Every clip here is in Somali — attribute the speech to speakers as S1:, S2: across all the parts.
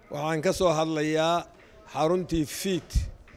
S1: waxaan ka soo hadlayaa xaruntii fiit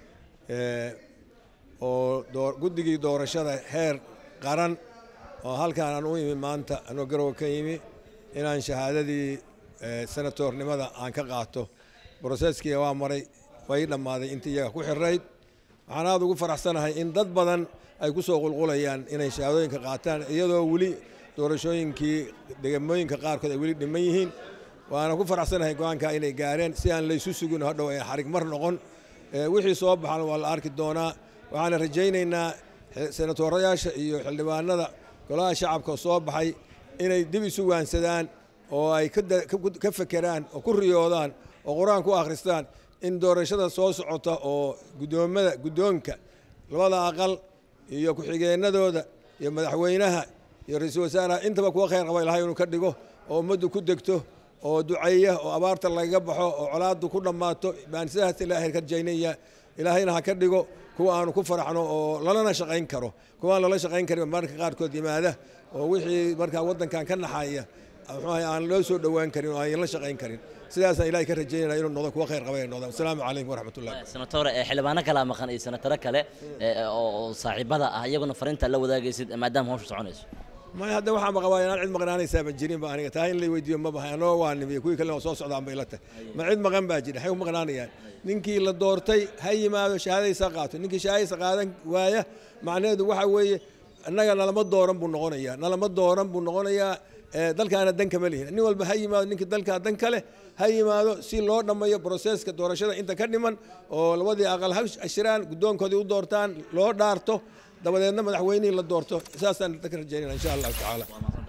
S1: oo guddigii doorashada heer qaran oo halkaan aan u imi maanta anoo garowe ka yimi inaan shahaadadii senatornimada aan ka qaato broseskii waa maray way dhammaaday intii iyaga ku xirayd waxaan aada ugu faraxsanahay in dad badan ay ku soo qulqulayaan inay shahaadooyinka qaataan iyadoo weli doorashooyinkii degamooyinka qaarkood ay weli dhiman yihiin waana ku faraxsanahay go-aanka inay gaareen si aan laysu sugin hadhow ay xarig mar noqon wixii soo baxan waa la arki doonaa waxaana rajaynaynaa senatorayaasha iyo xildhibaanada golaha shacabka soo baxay inay dib isu waansadaan oo ay ka fekeraan oo ku riyoodaan oo qur-aan ku akhristaan in doorashada soo socota oo gudoomada guddoonka labada aqal iyo ku-xigeenadooda iyo madaxweynaha iyo ra-iisul wasaaraha intaba kuwa khayr qaba ilahay inuu ka dhigo oo ummaddu ku degto oo duceeya oo abaarta lagaga baxo oo colaaddu ku dhammaato baan sidaas ilaahay ka rajaynaya ilaahayna ha ka dhigo kuwa aanu ku faraxno oo lalana shaqayn karo kuwaan lala shaqayn karin marka qaarkood yimaada oo wixii markaa waddankan ka naxaya muxuuahay aan loo soo dhowaan karin oo aan la shaqayn karin sidaasaan ilahay ka rajaynaya inuu noqdo kuwa khayr qaba ay noqdaan asalaamu calaykum waraxmatullah
S2: senatore xildhibaano kalaa maqan iyo senataro kale oo saaxiibada ah iyaguna fariinta la wadaagaysid maadaama hawsha soconayso
S1: maya hadda waxaa maqabaa inaan cid maqnaanaysaa ma jirin ba aniga taa in la weydiiyo ma bahay anoo waa nimiyo kuwii kalena soo socdaan bay la tahay ma cid maqan baa jira waxay ku maqnaanayaan ninkii la doortay ha yimaado shahaadaysa qaato ninkii shahaadaysa qaadan waaya macnaheedu waxa weeye annaga nalama dooran buu noqonayaa nalama dooran buu noqonayaa dalkaana dan kama lihin nin walba ha yimaado ninkii dalkaa dan ka leh ha yimaado si loo dhammayo broseska doorashada inta ka dhiman oo labadii aqal ha ashiraan guddoonkoodii u doortaan loo dhaarto dabadeedna madaxweynihii la doorto saasaan ka rajaynayna insha allahu tacaala